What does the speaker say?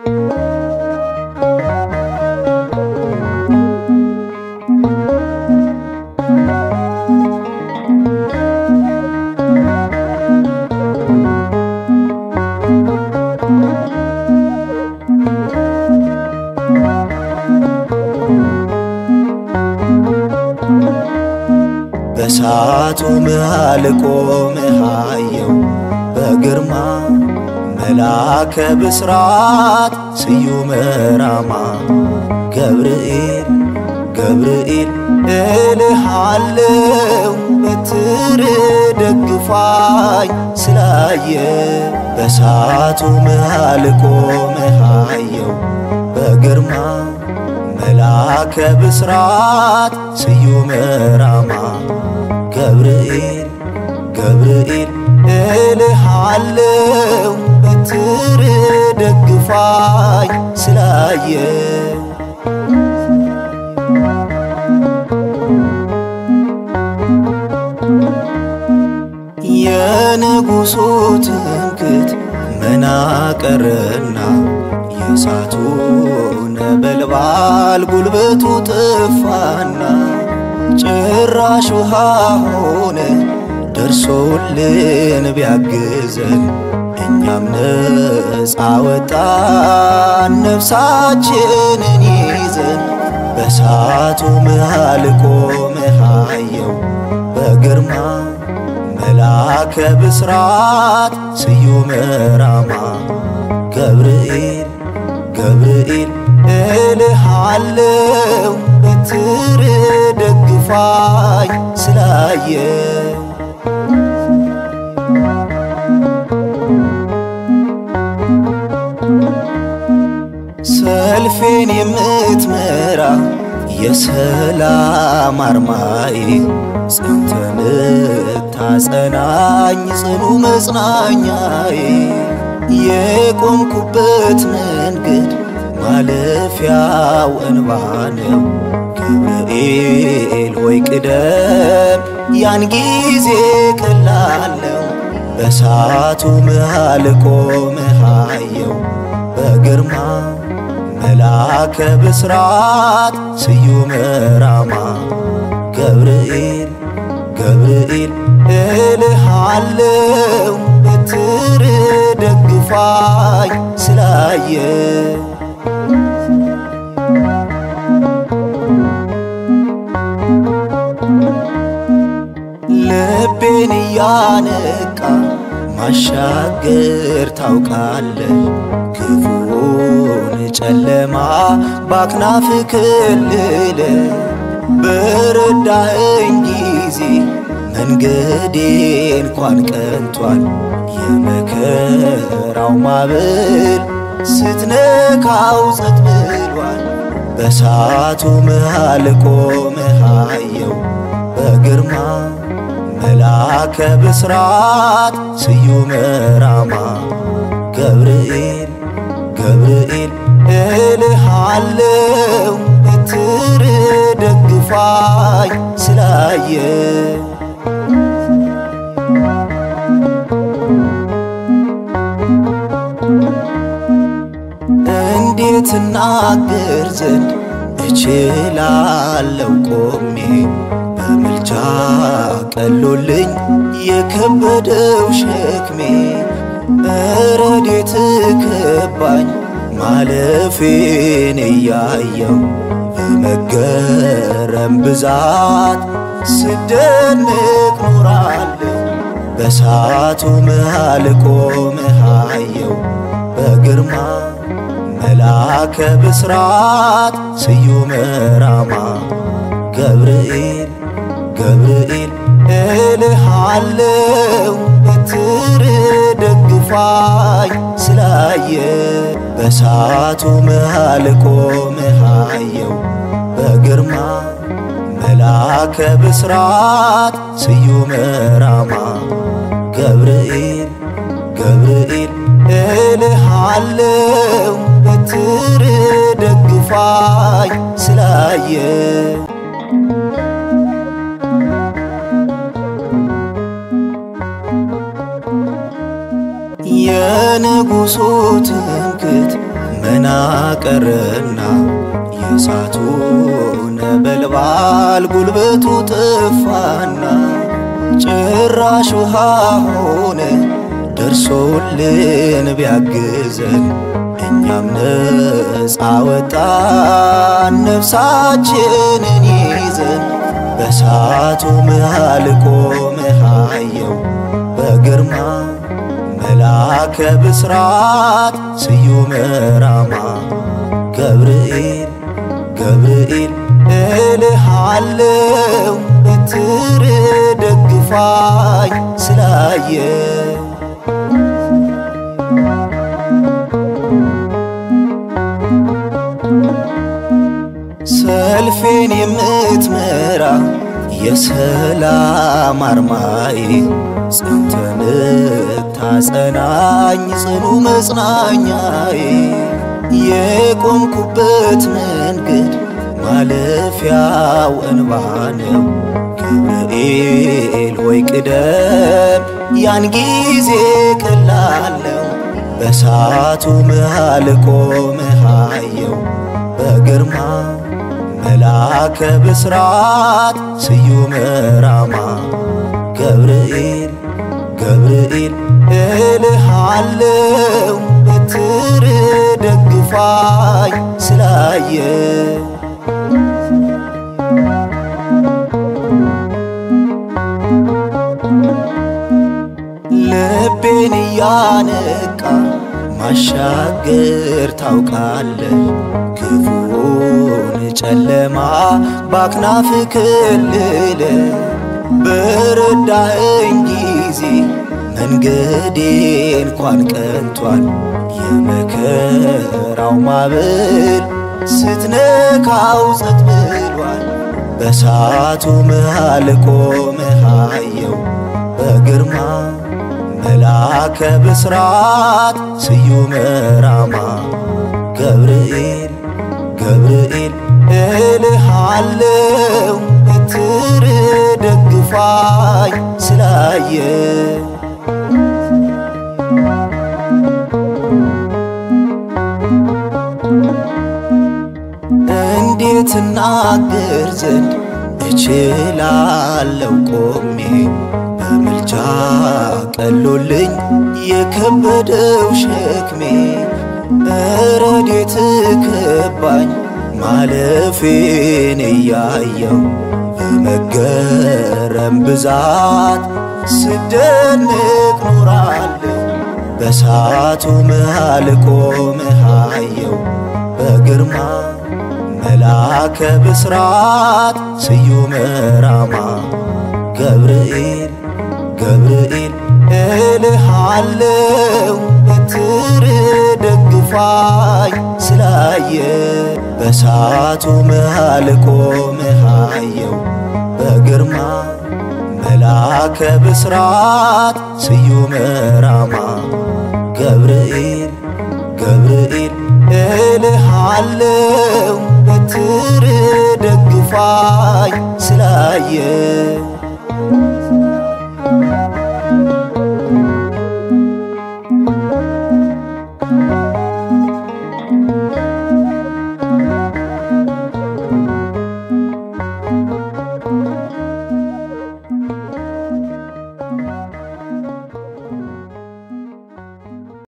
በሳቱ መሃል ቆመህ አየው በግርማ መላከ ብስራት ስዩመ ራማ ገብርኤል ገብርኤል እልሃለው በትር ደግፋኝ ስላየ በሳቱ መሃል ቆመህ አየው በግርማ መላከ ብስራት ስዩመ ራማ ገብርኤል ገብርኤል እልሃለው በትር ደግፋኝ ስላየ የንጉሡ ትምክት መናቀርና የእሳቱ ነበልባል ጉልበቱ ጠፋና ጭራሽ ውሃ ሆነ ደርሶልን ቢያግዘን እኛም ነፃ ወጣን ነፍሳችንን ይዘን በሳቱ መሃል ቆመህ አየው በግርማ መላከ ብስራት ስዩመ ራማ ገብርኤል ገብርኤል እልሃለው በትር ደግፋኝ ስላየ ሰልፌን የምትመራ የሰላም አርማዬ ጽንተ ምታጸናኝ ጽኑ መጽናኛዬ የቆምኩበት መንገድ ማለፊያው እንባ ነው። ገብርኤል ሆይ ቅደም፣ ያን ጊዜ ቀላለው በሳቱ መሃል ቆመህ አየው በግርማ መላከ ብስራት ስዩመ ራማ ገብርኤል ገብርኤል እልሃለው በትር ደግፋኝ ስላየ ልቤን እያነቃ ማሻገር ታውቃለህ ክፉን ጨለማ ባክናፍ ክልል በረዳኸኝ ጊዜ መንገዴ እንኳን ቀንቷል። የመከራው ማዕበል ስትነካው ጸጥ ብሏል። በሳቱ መሃል ቆመህ አየው በግርማ መላከ ብስራት ስዩመ ራማ ገብርኤል ገብርኤል እልሃለው በትር ደግፋኝ ስላየ እንዴት እናገር ዘንድ እችላለው ቆሜ በምልጃ ቀሎልኝ የከበደው ሸክሜ ረዴት ከባኝ ማለፌን እያየው በመገረም ብዛት ስደንቅ ኖራለሁ በሳቱ መሃል ቆመህ አየው በግርማ መላከ ብስራት ስዩመ ራማ ገብርኤል ገብርኤል እልሃለው በትር ደግፋኝ ስላየ በሳቱ መሃል ቆመህ አየው በግርማ መላከ ብስራት ስዩመ ራማ ገብርኤል ገብርኤል እልሃለው በትር ደግፋኝ ስላየ የንጉሡ ትምክት መና ደመና ቀረና የእሳቱ ነበልባል ጉልበቱ ጠፋና ጭራሽ ውሃ ሆነ ደርሶልን ቢያግዘን እኛም ነፃ ወጣን ነፍሳችንን ይዘን በእሳቱ መሃል ቆመህ አየው በግርማ መላከ ብስራት ስዩመ ራማ ገብርኤል ገብርኤል እልሃለው በትር ደግፋኝ ስላየ ሰልፌን የምትመራ የሰላም አርማዬ ጽንተን ታጸናኝ ጽኑ መጽናኛዬ የቆምኩበት መንገድ ማለፊያው እንባ ነው። ገብርኤል ሆይ ቅደም፣ ያን ጊዜ ቀላለው በእሳቱ መሃል ቆመህ አየው በግርማ መላከ ብስራት ስዩመ ራማ ገብርኤል ገብርኤል እልሃለው በትር ደግፋኝ ስላየ ልቤን እያነቃ ማሻገር ታውቃለህ ክፉን ጨለማ ባክናፍ ክልል በረዳኸኝ ጊዜ መንገዴ እንኳን ቀንቷል። የመከራው ማዕበል ስትነካው ጸጥ ብሏል። በእሳቱ መሃል ቆመህ አየው በግርማ መላከ ብስራት ስዩመ ራማ ገብርኤል ገብርኤል እልሃለው በትር ደግፋኝ ስላየ እንዴት እናገር ዘንድ እችላለው ቆሜ በምልጃ ቀሎልኝ የከበደው ሸክሜ ረዴት ከባኝ ማለፌን እያየው በመገረም ብዛት ስደንቅ ኖራለሁ በእሳቱ መሃል ቆመህ አየው በግርማ መላከ ብስራት ስዩመ ራማ ገብርኤል ገብርኤል እልሃለው በትር ደግፋኝ ስላየ በእሳቱ መሃል ቆመህ አየው በግርማ መላከ ብስራት ስዩመ ራማ ገብርኤል ገብርኤል እልሃለው በትር ደግፋኝ ስላየ